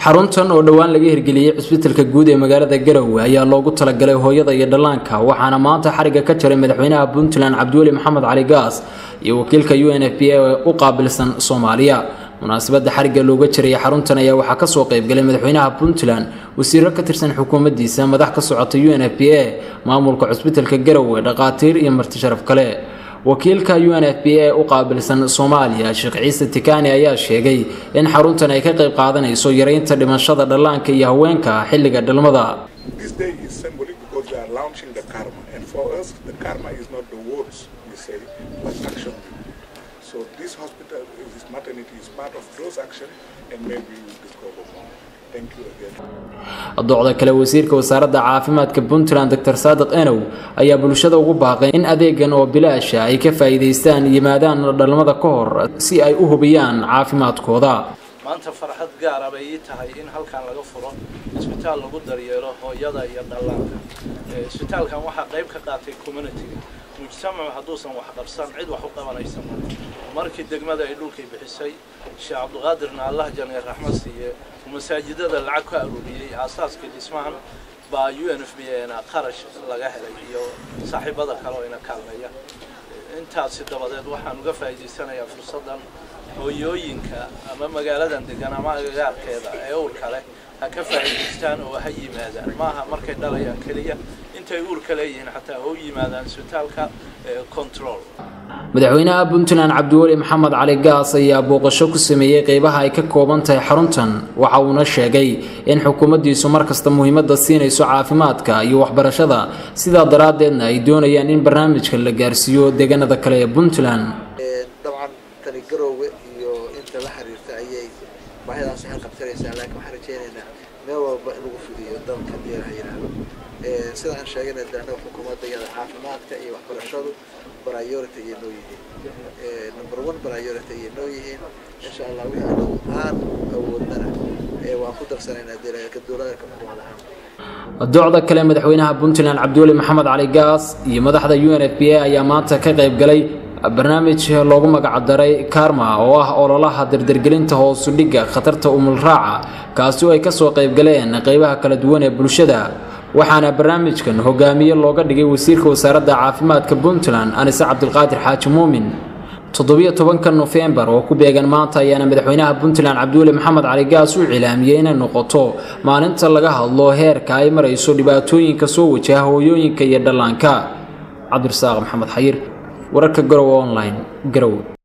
xaruntan oo dhowaan laga hirgeliyey cisbitalka guud ee magaalada garowe ayaa loogu talagalay hooyada iyo dhallaanka waxaana maanta xariga ka jaray madaxweynaha puntland cabdiweli maxamed cali gaas iyo wakiilka u n f b a u qaabilsan soomaaliya munaasabadda xarigga looga jiraya xaruntan ayaa waxaa kasoo qaybgalay madaxweynaha puntland wasiiro ka tirsan xukuumaddiisa madax ka socota u n f b a maamulka cusbitalka garowe dhaqaatiir iyo marti sharaf kale wakiilka u n f b a u qaabilsan soomaaliya sheekh ciise tikani ayaa sheegay in xaruntan ay ka qayb qaadanayso yareynta dhimashada dhallaanka iyo haweenka xilliga dhalmada So this hospital, this maternity is part of those actions and maybe we will discover more. Thank you again. docda kale wasiirka wasaaradda caafimaadka puntland dr saadiq enow ayaa bulshada ugu baaqay in adeegan oo bilaasha ay ka faa'iidaystaan yimaadaan dhalmada ka hor si ay u hubiyaan caafimaadkooda maanta farxad gaara bay ii tahay in halkan laga furo isbitaal lagu daryeelo hooyada iyo dhallaanka isbitaalkan waxaa qayb ka qaatay communitiga mujtamacu hadduusan wax qabsan cid wax u qabanaysa ma markii degmada ay dhulkay bixisay sheekh cabdiqaadirna allah janay raxmad siiye masaajidada lacag ka aruuriyey aasaaskii dhismahan baa u n f b na qarash laga helay iyo saaxiibada kale oo ina kaalmeeya intaasi dabadeed waxaan uga faa'iidaysanayaa fursaddan hooyooyinka ama magaaladan degan ama agagaarkeeda ee uurka leh ha ka faa'iidaystaan oo ha yimaadaan maaha markay dhalayaan keliya intay uurka leeyihiin xataa ha u yimaadaan isbitaalka control madaxweynaha puntland cabdiweli maxamed cali gaas ayaa booqasho ku sameeyey qeybaha ay ka kooban tahay xaruntan waxa uuna sheegay in xukuumaddiisu markasta muhiimadda siinayso caafimaadka iyo waxbarashada sidaa daraaddeedna ay doonayaan in barnaamijka la gaarsiiyo deegaanada kale ee puntland dabcan tani garoowe iyo inta la xiriirta ayay baahidaas xal qabsanaysaa laakiin waxaan rajeynaynaa meel walba in lagu fidiyo dalka hadii la yidhaahdo sida aan sheegayna de annaga xukuumadda iyada caafimaadka iyo waxbarashadu priority ayay noo yihiin number one priority ayay noo yihiin insha allah wixii anagu aan awoodnana waan ku darsanaynaa deegaanka dowladda ka xukuumad ahaan docda kale madaxweynaha puntland cabdiweli maxamed cali gaas iyo madaxda u n f b a ayaa maanta ka qayb galay barnaamij loogu magacdaray karma oo ah ololaha dardargelinta hoosudhigga khatarta umulraaca kaasi oo ay kasoo qaybgaleen qeybaha kala duwan ee bulshada waxaana barnaamijkan hogaamiye looga dhigay wasiirka wasaaradda caafimaadka puntland anise cabdilqaadir xaaji muumin toddobiyo tobanka nofembar oo ku beegan maanta ayaana madaxweynaha puntland cabdiweli maxamed cali gaas u cilaamiyey inay noqoto maalinta laga hadlo heerka ay marayso dhibaatooyinka soo wajaha hooyooyinka iyo dhallaanka cabdirasaaq maxamed xayir wararka garowe online garowe